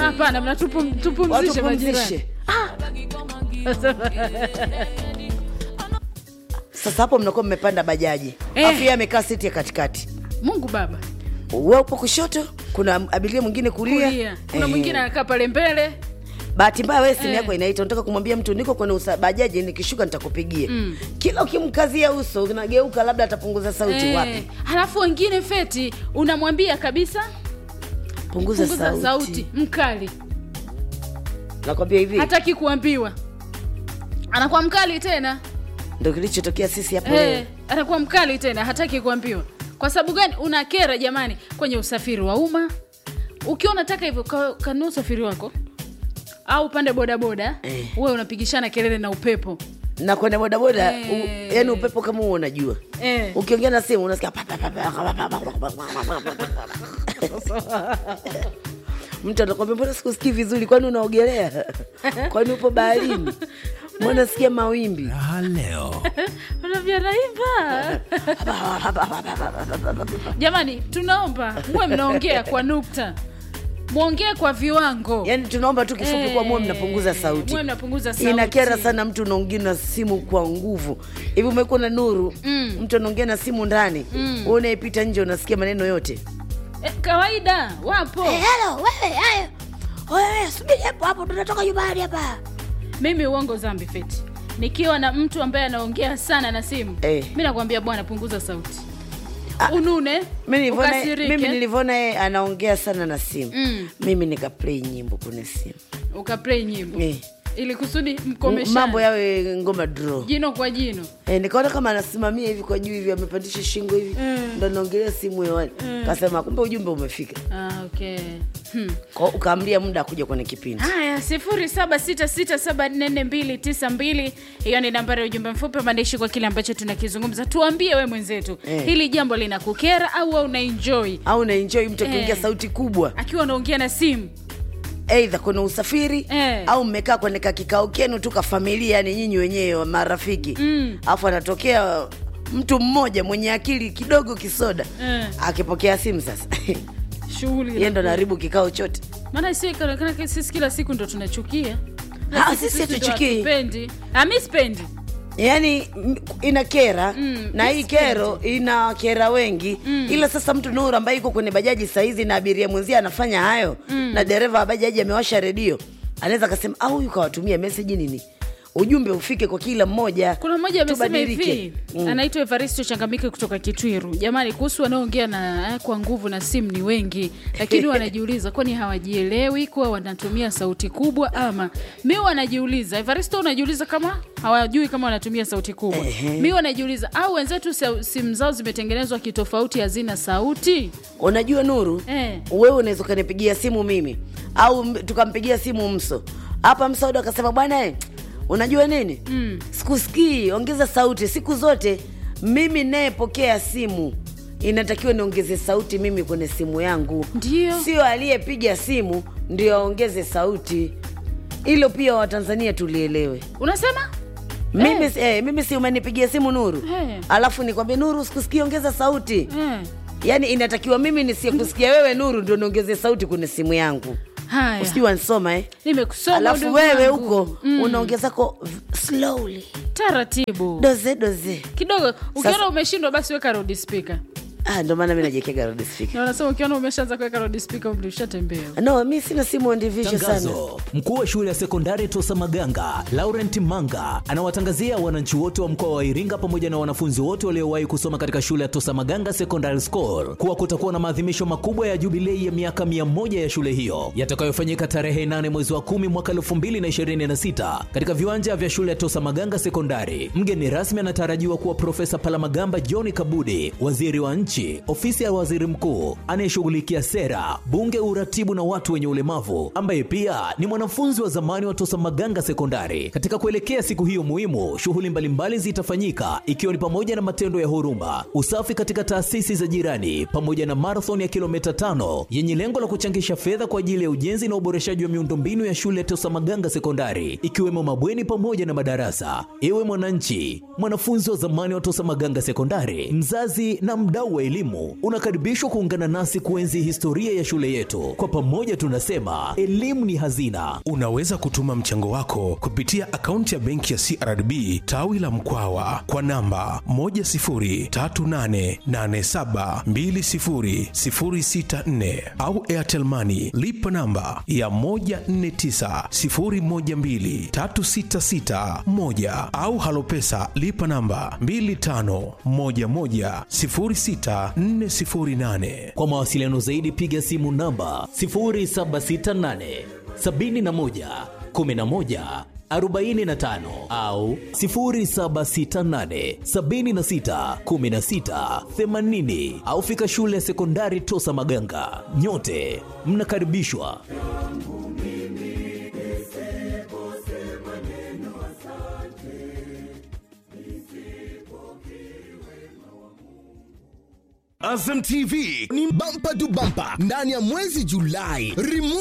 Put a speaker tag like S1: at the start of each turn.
S1: hapana mnatupumzishe tupumzishe majirani
S2: watupumzishe sasa hapo mnakuwa mmepanda bajaji
S1: Eh.
S2: afu yeye amekaa siti ya katikati
S1: mungu baba
S2: we upo kushoto kuna abiria mwingine kulia,
S1: kulia kuna
S2: Eh.
S1: mwingine anakaa pale mbele
S2: bahati mbaya wewe simu
S1: Eh.
S2: yako inaita unataka kumwambia mtu niko kwenye usa- bajaji nikishuka nitakupigia
S1: Mm.
S2: kila ukimkazia uso unageuka labda atapunguza sauti
S1: Eh,
S2: wapi
S1: halafu wengine feti unamwambia kabisa
S2: punguza,
S1: punguza
S2: sauti,
S1: sauti mkali
S2: nakwambia hivi
S1: hataki kuambiwa anakuwa mkali tena
S2: ndo kilichotokea sisi hapo leo
S1: eh, anakuwa mkali tena hataki kuambiwa kwa sababu gani una kera jamani kwenye usafiri wa umma ukiwa unataka hivyo ka- kanua usafiri wako au upande bodaboda
S2: Eh.
S1: uwe unapigishana kelele na upepo
S2: na kwenye bodaboda
S1: Eh.
S2: u- yani upepo kama huo unajua
S1: eh.
S2: ukiongea na simu unasikia pa, pa, pa, pa, pa, pa, pa, pa, pa, pa, pa. mtu anakwambia mbona sikusikii vizuri kwani unaogelea kwani upo baharini mbona sikia mawimbi
S3: Raha leo.
S1: Unavya naiva jamani tunaomba muwe mnaongea kwa nukta mwongee kwa viwango
S2: yaani tunaomba tu kifupi
S1: Eh,
S2: kuwa muwe mnapunguza sauti
S1: muwe mnapunguza sauti.
S2: inakera sana mtu unaongea na simu kwa nguvu hivi umekuwa na nuru
S1: Mm.
S2: mtu anaongea na simu ndani mm. unaepita nje unasikia maneno yote
S1: eh, kawaida wapo
S2: helo wewe hayo wewe subiri hapo hapo tunatoka nyumbani hapa
S1: mimi uongo zambi feti nikiwa na mtu ambaye anaongea sana na simu
S2: Eh.
S1: mi nakwambia bwana punguza sauti unune
S2: Mi nilivyoona-
S1: ukasirike,
S2: mimi nilivyoona yeye anaongea sana na simu
S1: Mm.
S2: mimi nikaplay nyimbo kwenye simu
S1: ukaplay nyimbo
S2: Eh.
S1: ili kusudi
S2: M-
S1: mkomeshane
S2: mambo yawe ngoma draw
S1: jino kwa jino
S2: e, nikaona kama anasimamia hivi kwa juu hivi amepandisha shingo hivi
S1: Mm.
S2: ndo naongelea simu hewani kasema kumbe ujumbe umefika
S1: ah, okay. hmm.
S2: Kwa- ukaamlia muda akuja kwenye kipindi
S1: haya sifuri saba sita sita saba nne nne mbili tisa mbili hiyo ni nambari ya ujumbe mfupi wa maandishi kwa kile ambacho tunakizungumza tuambie we mwenzetu
S2: Eh.
S1: hili jambo linakukera au we unaenjoy
S2: au naenjoi mtu akiongea
S1: Eh.
S2: sauti kubwa
S1: akiwa unaongea na simu
S2: eidha kwenye usafiri
S1: Eh.
S2: au mmekaa kwenye kakikao kenu tu kafamilia yani nyinyi wenyewe wa marafiki
S1: Mm.
S2: alafu anatokea mtu mmoja mwenye akili kidogo kisoda
S1: Eh.
S2: akipokea simu sasa
S1: shughuli
S2: yeye ndo naharibu kikao chote
S1: maana sio ikaonekana sisi kila siku ndo tunachukia
S2: Ha,
S1: Na
S2: sisi
S1: ndo
S2: hatuchukii.
S1: hatupendi. Ah, mi sipendi
S2: yaani m- ina kera
S1: Mm,
S2: na hii kero ina kera wengi ila sasa mtu nuru ambaye iko kwenye bajaji sahizi na abiria mwenzie anafanya hayo na dereva wa bajaji amewasha redio anaweza akasema au huyu kawatumia meseji nini ujumbe ufike kwa kila mmoja
S1: kuna mmoja amesema
S2: Tubadilike.
S1: hivi
S2: Mm.
S1: anaitwa evaristo changamike kutoka kitwiru jamani kuhusu wanaoongea na eh, kwa nguvu na simu ni wengi lakini wanajiuliza kwani hawajielewi kuwa wanatumia sauti kubwa ama mi wanajiuliza evaristo unajiuliza kama hawajui kama wanatumia sauti kubwa mi wanajiuliza au wenzetu sa- simu zao zimetengenezwa kitofauti hazina sauti
S2: unajua nuru
S1: Eh.
S2: wewe unaweza ukanipigia simu mimi au m- tukampigia simu mso hapa msauda akasema bwana eh, unajua nini mm. sikusikii ongeza sauti siku zote mimi nayepokea simu inatakiwa niongeze sauti mimi kwenye simu yangu
S1: Ndio.
S2: sio aliyepiga simu ndio aongeze sauti hilo pia watanzania tulielewe
S1: unasema
S2: mimi, eh. mimi si umenipigia simu nuru
S1: Eh.
S2: alafu nikwambie nuru sikusikii ongeza sauti
S1: eh.
S2: yaani inatakiwa mimi nisiyekusikia wewe nuru ndio niongeze sauti kwenye simu yangu
S1: haya
S2: usijui wanisoma eh?
S1: nimekusoma
S2: alafu
S1: ndugu
S2: wewe
S1: wangu.
S2: huko
S1: Mm,
S2: unaongezako v- slowly
S1: taratibu
S2: doze doze
S1: kidogo ukiona
S2: Sasa-
S1: umeshindwa basi weka rodi spika
S2: ah, ndo maana mi najiekega rodi speaker.
S1: na wanasema ukiona umeshaanza kuweka rodi spika umri ushatembea
S2: no mi sina simu on division sana
S3: Tangazo. Mkuu wa shule ya sekondari Tosa Maganga, Laurent Manga, anawatangazia wananchi wote wa mkoa wa Iringa pamoja na wanafunzi wote waliowahi kusoma katika shule ya Tosa Maganga Secondary School kuwa kutakuwa na maadhimisho makubwa ya jubilei ya miaka 100 ya shule hiyo yatakayofanyika tarehe 8 mwezi wa 10 mwaka 2026 katika viwanja vya shule ya Tosa Maganga Sekondari. Mgeni rasmi anatarajiwa kuwa Profesa Palamagamba John Kabudi, waziri wa nchi, ofisi ya waziri mkuu anayeshughulikia sera, bunge, uratibu na watu wenye ulemavu, ambaye pia ni mwanafunzi wa zamani wa Tosa Maganga Sekondari. Katika kuelekea siku hiyo muhimu, shughuli mbalimbali zitafanyika ikiwa ni pamoja na matendo ya huruma, usafi katika taasisi za jirani, pamoja na marathon ya kilomita tano yenye lengo la kuchangisha fedha kwa ajili ya ujenzi na uboreshaji wa miundombinu ya shule ya Tosa Maganga Sekondari, ikiwemo mabweni pamoja na madarasa. Ewe mwananchi, mwanafunzi wa zamani wa Tosa Maganga Sekondari, mzazi na mdau wa wa elimu, unakaribishwa kuungana nasi kuenzi historia ya shule yetu. Kwa pamoja tunasema elimu ni hazina.
S4: Unaweza kutuma mchango wako kupitia akaunti ya benki ya CRDB tawi la Mkwawa kwa namba 10388720064 au Airtel Money lipa namba ya 1490123661 au Halopesa lipa namba 25110648.
S3: Kwa mawasiliano zaidi piga simu namba 0768 71 11 45 au 0768 76 16 80 au fika shule ya sekondari Tosa Maganga. Nyote mnakaribishwa.
S5: Azam TV ni bampa tu bampa ndani ya mwezi Julai. Remote